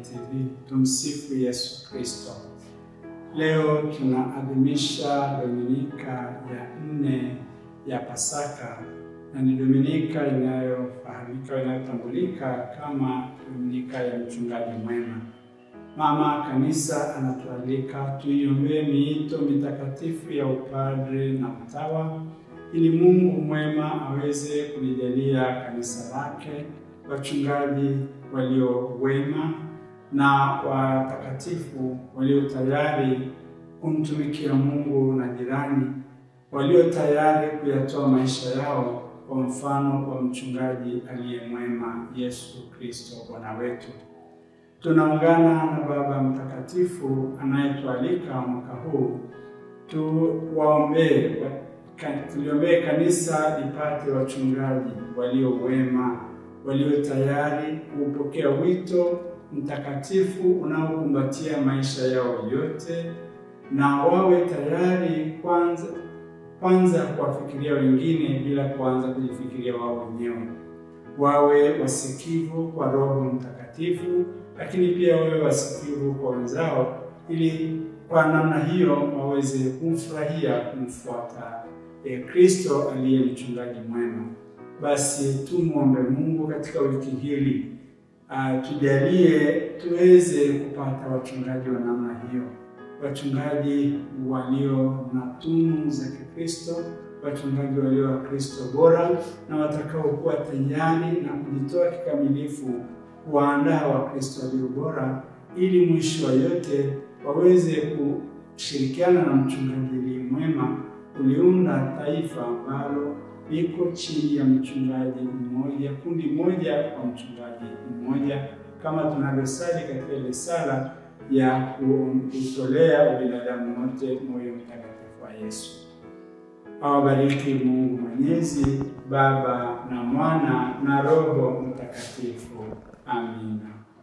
TV. Tumsifu Yesu Kristo. Leo tunaadhimisha Dominika ya nne ya Pasaka na ni Dominika inayofahamika inayotambulika kama Dominika ya mchungaji mwema. Mama Kanisa anatualika tuiombee miito mitakatifu ya upadre na utawa ili Mungu mwema aweze kulijalia kanisa lake wachungaji walio wema na watakatifu walio tayari kumtumikia Mungu na jirani, walio tayari kuyatoa maisha yao kwa mfano wa mchungaji aliye mwema, Yesu Kristo Bwana wetu. Tunaungana na Baba Mtakatifu anayetualika mwaka huu tuwaombee, tuliombee kanisa lipate wachungaji walio wema, walio tayari kuupokea wito mtakatifu unaokumbatia maisha yao yote, na wawe tayari kwanza kwanza kuwafikiria wengine bila kuanza kujifikiria wao wenyewe. Wawe wasikivu kwa Roho Mtakatifu, lakini pia wawe wasikivu kwa wenzao, ili kwa namna hiyo waweze kumfurahia kumfuata e Kristo aliye mchungaji mwema. Basi tumwombe Mungu katika wiki hili uh, tujalie tuweze kupata wachungaji wa namna hiyo, wachungaji walio na tunu za Kikristo, wachungaji walio wa Kristo bora na watakaokuwa tayari na kujitoa kikamilifu kuwaandaa Wakristo walio bora, ili mwisho wa yote waweze kushirikiana na mchungaji aliye mwema kuliunda taifa ambalo liko chini ya mchungaji mmoja, kundi moja kwa mchungaji mmoja, kama tunavyosali katika ile sala ya kutolea ubinadamu wote moyo mtakatifu wa Yesu. Awabariki Mungu Mwenyezi, Baba na Mwana na Roho Mtakatifu. Amina.